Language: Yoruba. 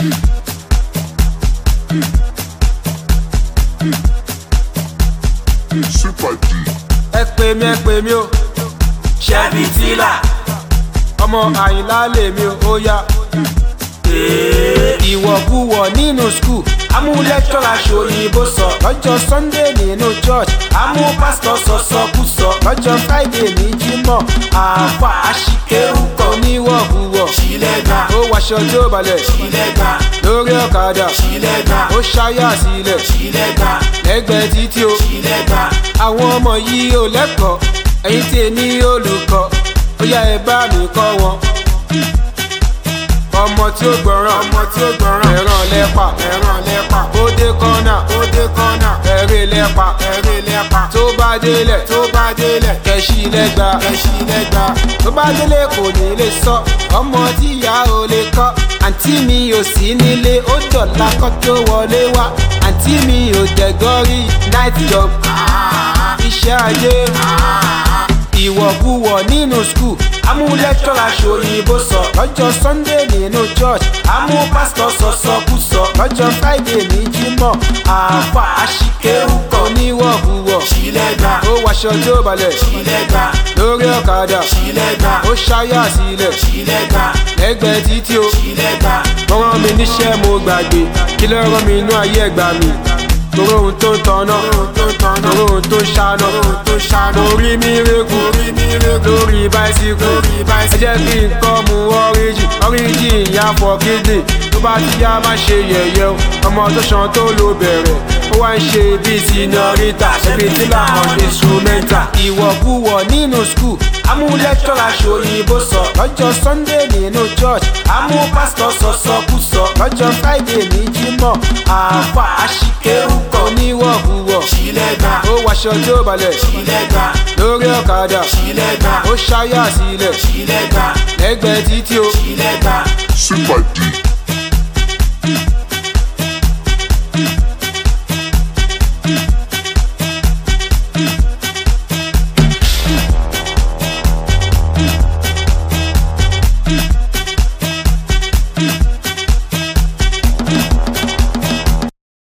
Super D. ẹ pè mí ẹ pè mí o ṣẹ́bi tílà ọmọ àyìnlá lèmi o ó yá. ìwọ̀kuwọ̀ nínú skul amú lẹ́kítọ́rà ṣòyìnbó sọ lọ́jọ́ sunday nínú church amú pásítọ̀ sọ̀sọ̀kúsọ lọ́jọ́ friday ní jímọ̀ àáfà àṣìkéwù kan oníwọ̀kuwọ̀ ṣílẹ̀gbà ó wàṣọ tó balẹ̀ ṣílẹ̀gbà lórí ọ̀kadà ṣílẹ̀gbà ó ṣáyà sílẹ̀ ṣílẹ̀gbà lẹ́gbẹ̀ẹ́ títí o ṣílẹ̀gbà àwọn ọmọ yìí ò lẹ́kọ̀ọ́ ẹ̀yin tèmi olùkọ́ ó yá ẹ bá mi kọ́ wọn. ọmọ tí ó gbọ́ràn ọmọ tí ó gbọ́ràn ẹ̀ràn lẹ́pà ẹ̀ràn lẹ́pà ó dé kọ́nà ó dé kọ́nà ẹ̀rẹ́ lẹ́pà ẹ̀rẹ́ lẹ́pà tó bá délẹ̀ tó bá délẹ̀ kẹ̀sì lẹ́gba ẹ̀ṣí lẹ́gbà tó bá délé kò ní lè sọ ọmọ tí ìyá ò lè kọ́ àǹtí mi ò sí nílé ó dọ̀la kọ́ tó wọlé wá àǹtí mi ò dẹ̀gọ́rí night job iṣẹ́ ajé ìwọ̀kuwọ̀ nínú skul amú lẹ́kítọ́rà ṣòyìnbó sọ lọ́jọ́ sunday nínú church amú pásítọ̀ sọ̀sọ̀kúsọ lọ́jọ́ friday ní jímọ̀ àáfà àṣìkéwù kan oníwọ̀kuwọ̀ ṣílẹ̀gbà ó wàṣọ tó balẹ̀ ṣílẹ̀gbà lórí ọ̀kadà ṣílẹ̀gbà ó ṣáyà sílẹ̀ ṣílẹ̀gbà lẹ́gbẹ̀ẹ́ títí o ṣílẹ̀gbà wọ́n rán mi níṣẹ́ mo gbàgbé kí ló rán mi inú ayé ẹ̀gbà mi torí ohun tó ń tanná ohun tó ń tanná torí ohun tó ń ṣáná ohun tó ń ṣáná orí mi rẹ́kù orí mi rẹ́kù lórí báísíkù lórí ẹ báyìí jẹ́ kí n kọ́ mu ọ́ríjì ọ́ríjì ìyá fọ kídìn tó bá ti yá má ṣe yẹ̀yẹ́ o ọmọ tó ṣan tó lo bẹ̀rẹ̀ ó wá ń ṣe bíi sinọ́rítà ṣẹ́bi tí làwọn instrumenta ìwọ̀kuwọ̀ nínú skul amú lẹ́kítọ́rà ṣòyìnbó sọ lọ́jọ́ sunday nínú church amú pásítọ̀ sọ̀sọ̀kúsọ lọ́jọ́ friday ní jímọ̀ àáfà àṣìkéwù kan oníwọ̀kuwọ̀ ṣílẹ̀gbà ó wàṣọ tó balẹ̀ ṣílẹ̀gbà lórí ọ̀kadà ṣílẹ̀gbà ó ṣáyà sílẹ̀ ṣílẹ̀gbà lẹ́gbẹ̀ẹ́ títí o ṣílẹ̀gbà Super D.